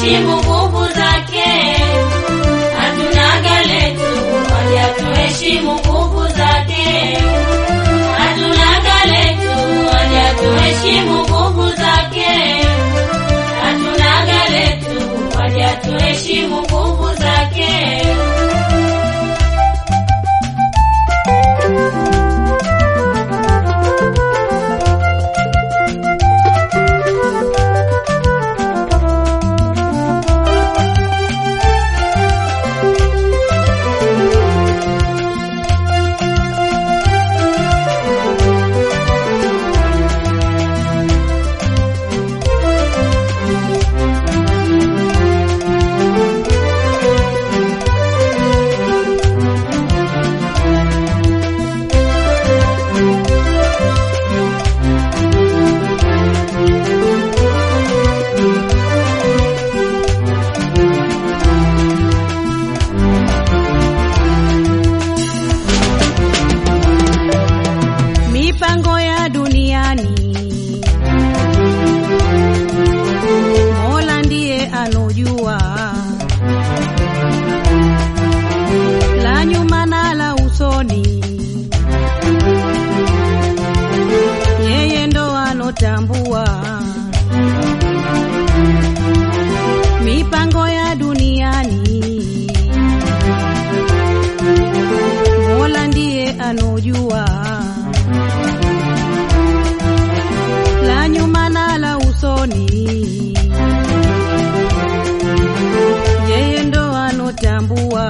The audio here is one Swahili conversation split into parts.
tuheshimu nguvu zake, hatunaga letu, waja tuheshimu nguvu zake, hatunaga letu, waja tuheshimu nguvu zake, hatunaga letu, waja tuheshimu nguvu zake. mipango ya duniani Mola ndiye anojua la nyuma na la usoni, yeye ndo anotambua mipango ya duniani. Mola ndiye anojua la nyuma na la usoni, yeye ndo anotambua.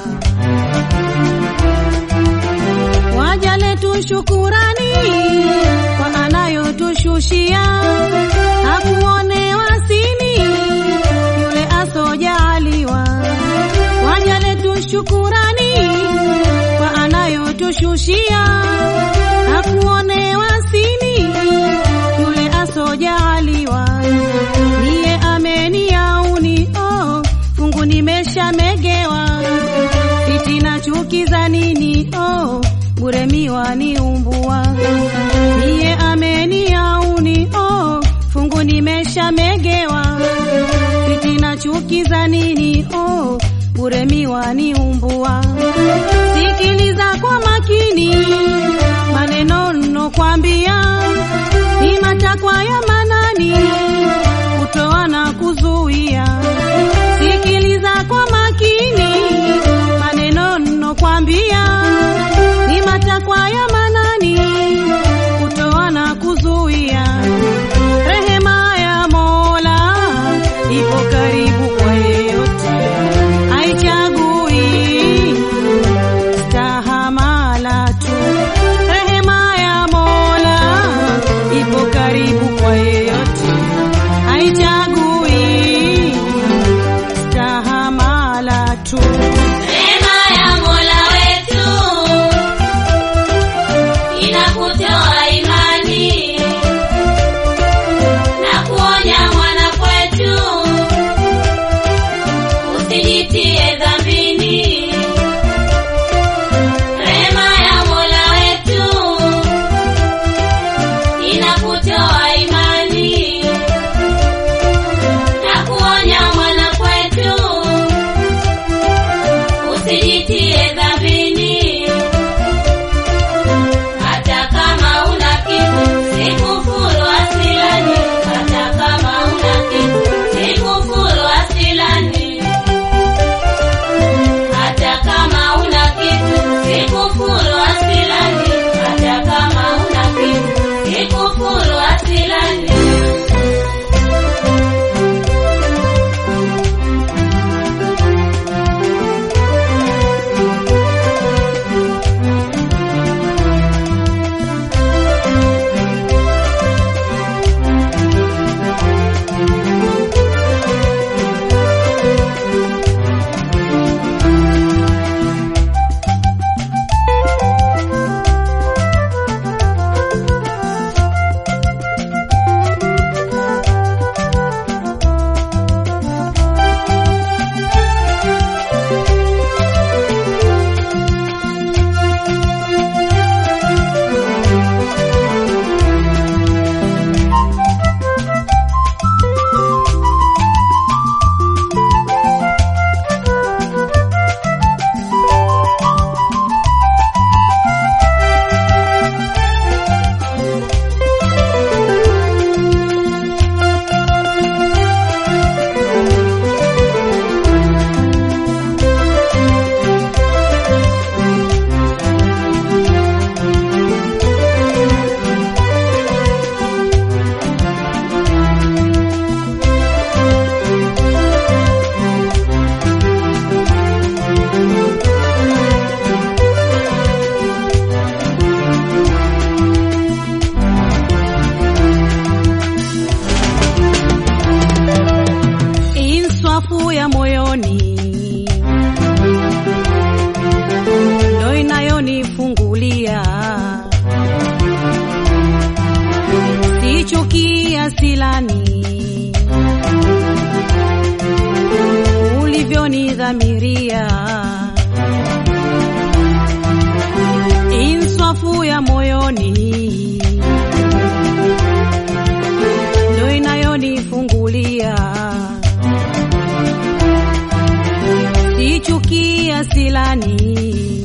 Waja letu shukurani kwa anayotushushia, hakuonewa sini yule asojaliwa. Waja letu shukurani kwa anayotushushia, hakuonewa sini yule asojaliwa. Niye ameniauni oh, fungu nimeshamegewa, fitina chuki za nini oh, bure miwa ni umbua. Niye ameniauni oh, fungu nimeshamegewa, fitina chuki za nini oh, bure miwa ni umbua. Sikiliza kwa makini maneno nnokwambia, ni matakwa ya manani kutoa na kuzuia. Sikiliza kwa makini maneno nnokwambia, ni matakwa ya manani kutoa na kuzuia. Rehema ya Mola ipo karibu kwa yeyote, haichagui stahamala tu. Rehema ya Mola ipo karibu kwa yeyote, haichagui ya moyoni ndo inayonifungulia sichukia silani ulivyonidhamiria inswafu ya moyoni ndo inayonifungulia sichukia silani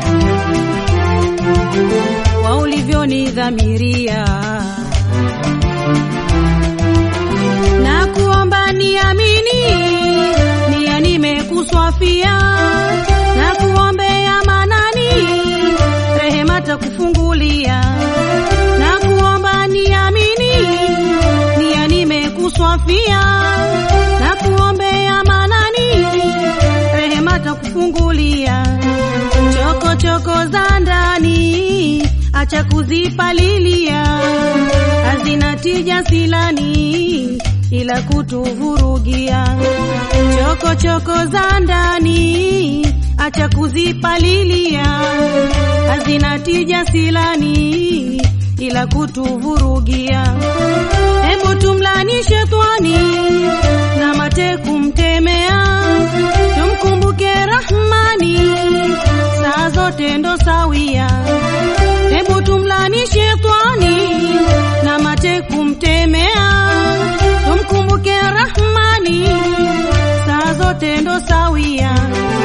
kwa ulivyonidhamiria na kuomba niamini nia nimekuswafia na kuombea manani rehema takufungulia na kuomba niamini nia nimekuswafia na kuombea manani rehema takufungulia choko choko za ndani acha kuzipalilia hazina tija silani ila kutuvurugia choko choko za ndani acha kuzipalilia hazina tija silani ila kutuvurugia hebu tumlani shetani na mate kumtemea tumkumbuke rahmani saa zote ndo sawia hebu tumlani shetani na mate kumtemea tumkumbuke rahmani saa zote ndo sawia